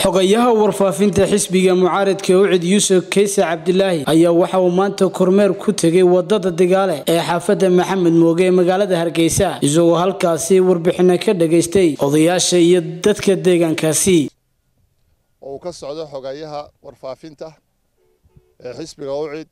xogayaha warfaafinta xisbiga mucaaradka ucid yuusuf kayse cabdilaahi ayaa waxa uu maanta kormeer ku tegay wadada digaale ee xaafadda maxamed mooge ee magaalada hargeysa isagoo halkaasi warbixino ka dhagaystay odayaasha iyo dadka deegaankaasi oo uu ka socdo xogayaha warfaafinta ee xisbiga ucid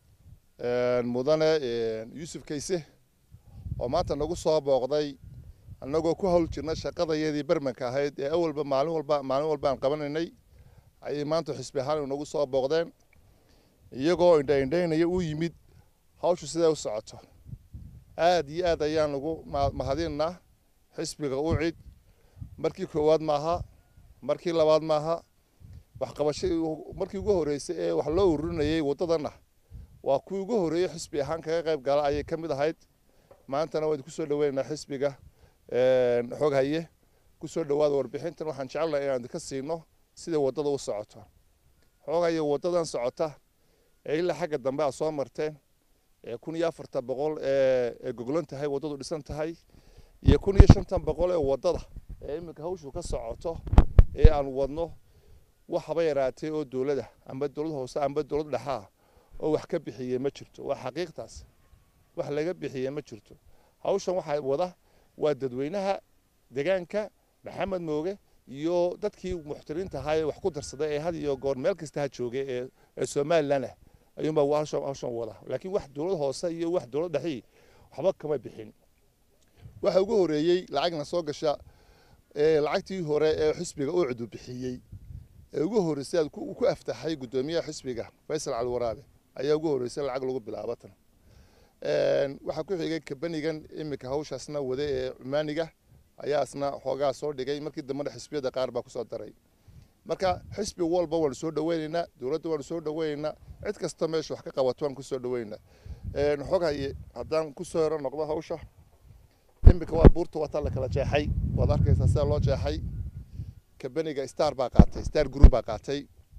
mudane yuusuf kayse oo maanta nagu soo booqday annagoo ku hawl jirna shaqadayadii bermanka ahayd ee awalba maalin walba maalin walba aan qabanaynay ayay maanta xisbi ahaan inagu soo booqdeen iyagoo indhaindhaynaya u yimid hawshu siday u socoto aad iyo aad ayaan ugu mahadinaa xisbiga ucid markii koowaad maaha markii labaad maaha waxqabasho markii ugu horreysay ee wax loo ururinayay waddadanna waa kuwii ugu horreeyey xisbi ahaan kaga qayb gala ayay ka mid ahayd maantana waan kusoo dhaweynaynaa xisbiga xog haye kusoo dhawaada warbixintan waxaan jecelnahay inaan idinka siino sida waddada u socoto xog haye waddadan socota ee ilaa xagga dambe aad soo marteen ee kun iyo afartan boqol ee goglan tahay waddadu dhisan tahay iyo kun iyo shantan boqol ee waddada ee iminka hawshu ka socoto ee aan wadno wax haba yaraatee oo dowlada amba dowlad hoose amba dowlad dhexaa oo wax ka bixiyey ma jirto waa xaqiiqtaas wax laga bixiyey ma jirto hawshan waxaa wada waa dadweynaha deegaanka maxamed mooge iyo dadkii muxtiriinta ahaa ee wax ku darsaday ee had iyo goor meel kasta ha joogay ee ee somalilan ah ayuunbaa hawshan hawshan wada laakiin wax dowlad hoose iyo wax dowlad dhexii waxba kama bixin waxa ugu horeeyey lacagna soo gasha ee lacagtii hore ee xisbiga uu cudu bixiyey ee ugu horreysay aad ku aftaxay guddoomiyaha xisbiga faysal cali waraabe ayaa ugu horreysay lacag lagu bilaabatan waxaa ku xigay kabanigan iminka hawshaasna wada ee cumaaniga ayaasna xoogaa soo dhigay markii dambena xisbiyada qaar baa kusoo daray marka xisbi walba waanu soo dhaweynaynaa dowladda waanu soo dhaweynaynaa cid kasta meesha wax ka qabato waan kusoo dhaweynaynaa xog haye haddaan kusoo hero noqdo hawsha iminka waa buurta wataa la kala jeexay waad arkaysaa sida loo jeexay kabaniga star baa qaatay star group baa qaatay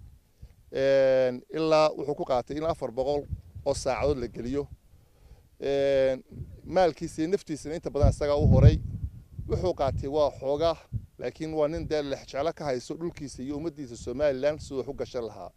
ilaa wuxuu ku qaatay ilaa afar boqol oo saacadood la geliyo maalkiisa iyo naftiisana inta badan isagaa u horay wuxuu qaatay waa xoogaa laakiin waa nin dee lexjeclo ka hayso dhulkiisa iyo ummaddiisa somalilan siduu wax u gashan lahaa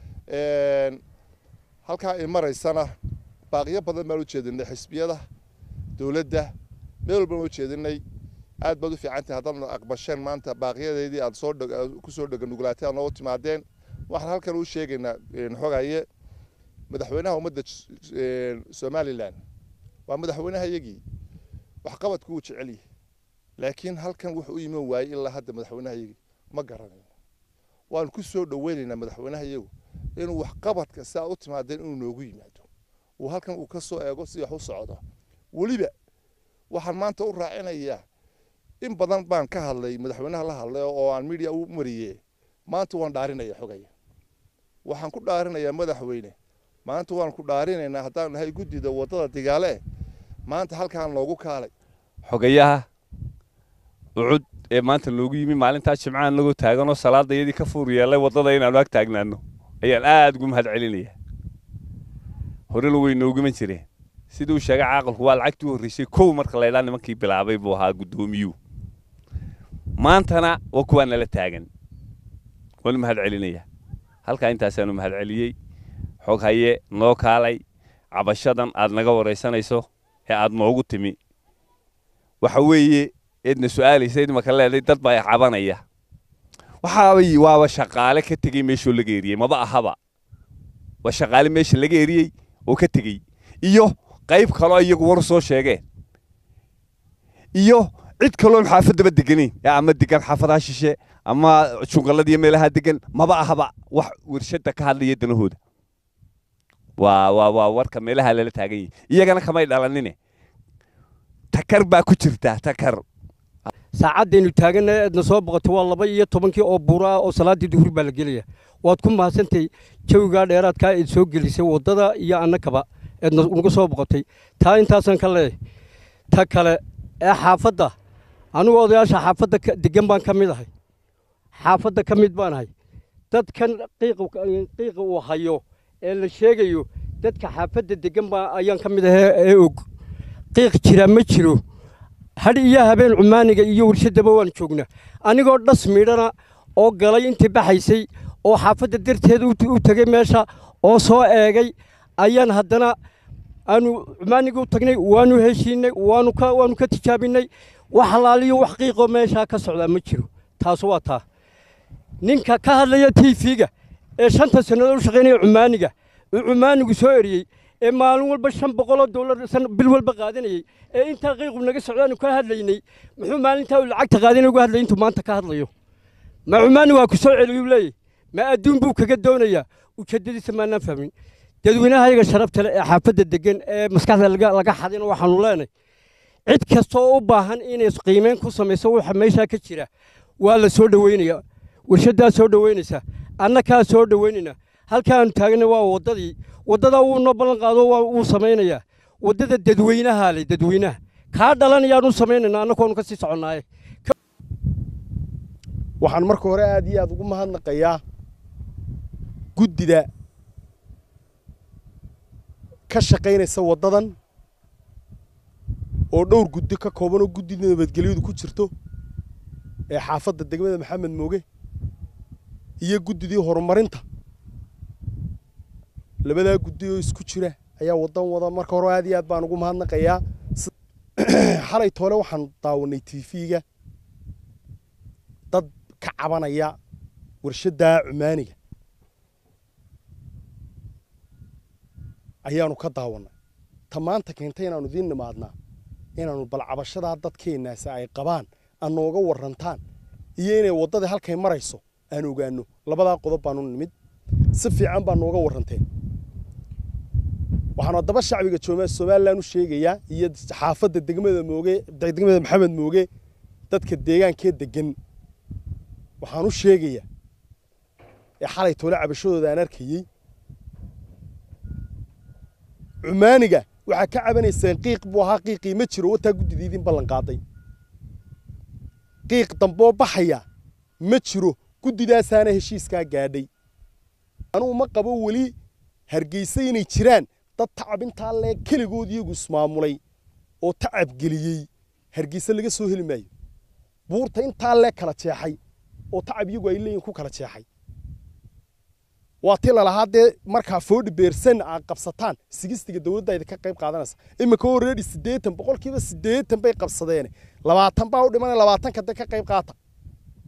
halkaa ay maraysana baaqiyo badan baan u jeedinay xisbiyada dowladda meel walbaan u jeedinay aad baad u fiicantahay haddaad aqbasheen maanta baaqiyadeedii aad soo kusoo dheganuglaatay aad noogu timaadeen waxaan halkan u sheegaynaa xogaye madaxweynaha ummadda somalilan waa madaxweynaha iyagii waxqabadku wuu jecel yahay laakiin halkan wuxuu u iman waayey ilaa hadda madaxweynaha iyagii ma garanayno waanu ku soo dhaweynaynaa madaxweynaha iyagu inuu waxqabadka si aad u timaadeen inuu noogu yimaado uu halkan uu ka soo eego si wax u socdo weliba waxaan maanta u raacinayaa in badan baan ka hadlay madaxweynaha la hadlay oo aan media u mariye maanta waan dhaarinaya xogaya waxaan ku dhaarinayaa madaxweyne maanta waan ku dhaarinaynaa haddaan nahay guddida waddada digaale maanta halkaan loogu kaalay xogayaha ucud ee maanta loogu yimi maalintaa jimcaha nagoo taaganoo salaada iyadii ka fuur yeelay waddada inaanu ag taagnaano ayaan aad ugu mahad celinayaa horena way nooguman jireen sidii uu sheegay caaqilku waa lacagtii u horreysay kow marka laydhaa nimankii bilaabay buu ahaa guddoomiyuhu maantana waa kuwaa nala taagan waanu mahad celinayaa halkaa intaasaanu mahad celiyey xog haye noo kaalay cabashadan aad naga waraysanayso ee aad noogu timi waxa weeye eedna su'aalaysa idmaka leeday dad baa cabanaya waxaabay waaba shaqaale ka tegey meeshoo laga eriyey maba ahaba waa shaqaale meesha laga eriyey oo ka tegey iyo qayb kaloo iyagu war soo sheegeen iyo cid kaloon xaafaddaba deganayn ama degan xaafadaha shishe ama junqalladiiyo meelaha degan maba ahaba wax warshadda ka hadlaya danahooda waa waa waa warka meelaha lala taagan yahay iyagana kamay dhalanine takar baa ku jirta takar saacaddaynu taagannahay aadna soo boqotay waa laba iyo tobankii oo buura ah oo salaaddii duhur baa la gelaya waad ku mahadsantahay jawigaa dheeraadkaa eed soo gelisay waddada iyo annakaba eedna nagu soo boqotay taa intaasaan ka leeyahay ta kale ee xaafadda anigu odayaasha xaafadda degan baan ka mid ahay xaafadda ka mid baan ahay dadkan qiiqa uu hayo ee la sheegayo dadka xaafadda degan baa ayaan ka mid ahay ee og qiiq jira ma jiro hadh iyo habeen cumaaniga iyo warshaddaba waan joognaa anigoo dhas midhana oo galay intii baxaysay oo xaafadda darteeda u tegey meesha oo soo eegay ayaan haddana aanu cumaaniga u tagnay waanu heshiinay waanu ka waanu ka tijaabinay wax halaaliyo wax qiiqoo meeshaa ka socdaa ma jiro taas waa taa ninka ka hadlaya tv-ga ee shanta sannadood u shaqaynaya cumaaniga uu cumaanigu soo eriyey ee maalin walba shan boqoloo dollar bil walba qaadanayey ee intaa qiiqu naga socdaanu ka hadlaynay muxuu maalintaa uu lacagta qaadanay uga hadlay intuu maanta ka hadlayo ma cumaani waa ku soo celiyuu leeyahy ma adduun buu kaga doonayaa ujeeddadiisa maanaan fahmin dadweynaha ayaga sharafta leh ee xaafadda degan ee maskaxda laga xadina waxaanu leenahay cid kastoo u baahan inay qiimeyn ku samayso waxa meeshaa ka jira waa la soo dhoweynayaa warshaddaa soo dhoweynaysa annakaa soo dhoweynayna halkaanu taagna waa waddadii waddadaa wuu noo ballan qaado wuu samaynayaa waddada dadweynahaa leh dadweynaha kaa dhalanayaanu samaynayna annagoonu ka sii soconnaaye waxaan marka hore aad iyo aad ugu mahadnaqayaa guddida ka shaqaynaysa waddadan oo dhowr guddi ka kooban oo guddida nabadgelyadu ku jirto ee xaafadda degmada maxamed mooge iyo guddidii horumarinta labadaa guddi oo isku jira ayaa waddan wada marka hore aad iyo aad baan ugu mahadnaqayaa xalay toole waxaan daawanay tv-ga dad ka cabanaya warshaddaa cumaaniga ayaanu ka daawannay ta maanta keentay inaanu idiin nimaadnaa inaanu bal cabashadaa dadkeennaasi ay qabaan aan nooga warrantaan iyo inay waddadii halkay marayso aan ogaanno labadaa qodob baanu nimid si fiican baa nooga warranteen waxaanu haddaba shacbiga somalilan u sheegayaa iyo xaafadda degmada mooge degmada maxamed mooge dadka deegaankee degan waxaan u sheegayaa ee xalay toole cabashadooda aan arkayey cumaaniga waxaa ka cabanayseen qiiq buu ahaa qiiqii ma jiro wataa guddida idin ballan qaaday qiiq damboo baxaya ma jiro guddidaasaana heshiiskaa gaadhay anugu ma qabo weli hargeysa inay jiraan dad tacab intaa lee keligood iyagu ismaamulay oo tacab geliyey hargeysa laga soo heli maayo buurta intaa lee kala jeexay oo tacab iyagu ay leeyihin ku kala jeexay waa ti lalahaa dee markaa foodhi beersan aad qabsataan sigistiga dowladda idinka qayb qaadanaysa imika oo reedi siddeetan boqolkiiba siddeetan bay qabsadeen labaatan baa u dhimanaya labaatanka de ka qayb qaata